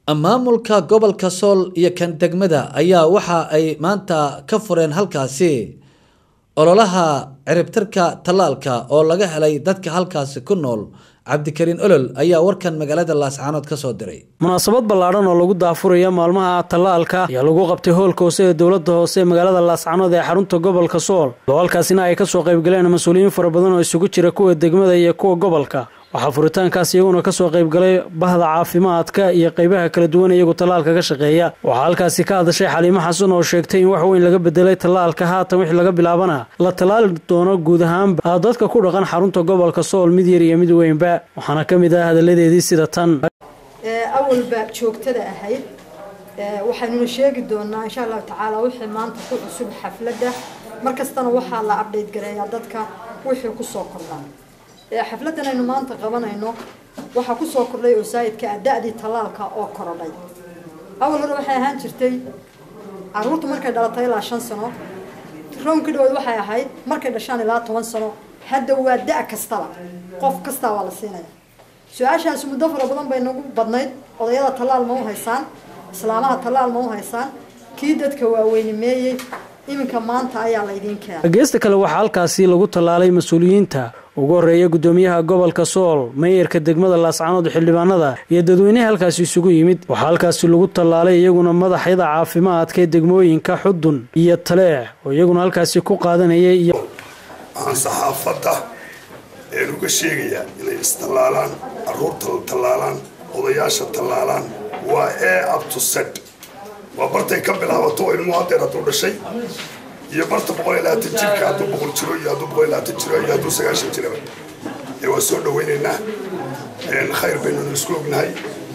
maamulka gobolka sool iyo kan degmada ayaa waxa ay maanta ka fureen halkaasi ololaha ciribtirka tallaalka oo laga helay dadka halkaasi ku nool cabdikariin olol ayaa warkan magaalada laascaanood ka soo diray munaasabad ballaadhan oo lagu daafuraya maalmaha tallaalka ayaa lagu qabtay hoolka hoose ee dowladda hoose ee magaalada laascaanood ee xarunta gobolka sool oo halkaasina ay kasoo qaybgaleen mas-uuliyiin fara badan oo isugu jira kuwa degmada iyo kuwa gobolka waxaa furitaankaas iyaguna kasoo qaybgalay bahda caafimaadka iyo qeybaha kala duwan iyagu tallaalka ka shaqeeya waxaa halkaasi ka hadashay xaliimo xasan oo sheegtay in wax weyn laga bedelay tallaalka haatan wixii laga bilaabana la tallaali doono guud ahaanba dadka ku dhaqan xarunta gobolka sool mid yar iyo mid weynba waxaana ka mid ah hadaladeedii sida tan awalba joogtada ahayd waxaynuna sheegi doonaa insha allahu tacaala wixii maanta ku cusub xafladda markastana waxaa la abdhayt gareeyaa dadka wixii kusoo kordhaa xafladan aynu maanta qabanayno waxaa kusoo kordhay oo saayidka ah da-dii tallaalka oo korodhay awal hore waxay ahaan jirtay caruurtu markay dhalatay ilaa shan sano rownka dhawood waxay ahayd markay dhashaan ilaa toban sano hadda waa da- kastaba qof kastaa waa la siinaya su-aashaasi muddo fara badan bay nagu badnayd odayada tallaal ma u haysaan islaamaha tallaal ma u haysaan kii dadka waaweynimeeyey iminka maanta ayaa laydiin keenay geesta kale waxaa halkaasi lagu tallaalay mas-uuliyiinta ugu horeeya gudoomiyaha gobolka sool meeyarka degmada laascaanood xildhibaanada iyo dadweyneha halkaasi isugu yimid waxaa halkaasi lagu tallaalay iyaguna madaxyada caafimaadka ee degmooyinka xudun iyo taleex oo iyaguna halkaasi ku qaadanayay iyo waxaan saxaafadda een uga sheegayaa inay istallaalaan caruurta la tallaalaan odayaasha tallaalaan waa ee abtused waa bartay ka bilaabato ilmu hadeer hadduu dhashay iyo barta boqol iyo labaatan jirka hadduu boqol jiro iyo hadduu boqol iyo labaatan jiro iyo hadduu sagaashan jiraba ee waa soo dhawaynaynaa khayr baynunu isku ognahay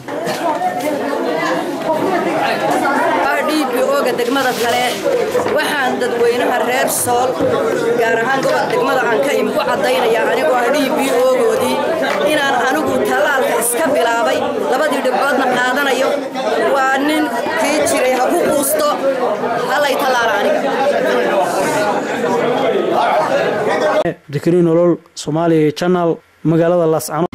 dhiibi-ooga degmada kale waxaan dadweynaha reer sool gaar ahaan gobol degmada aan ka imi ku caddaynayaa anigoo ah dhiibi-oogoodii inaan anigu tallaalka iska bilaabay labadii dhibcoodna qaadanayo waa nin kii jiray ha ku quusto halay tallaala aniga abdikariin olol soomaaliya janal magaalada laascano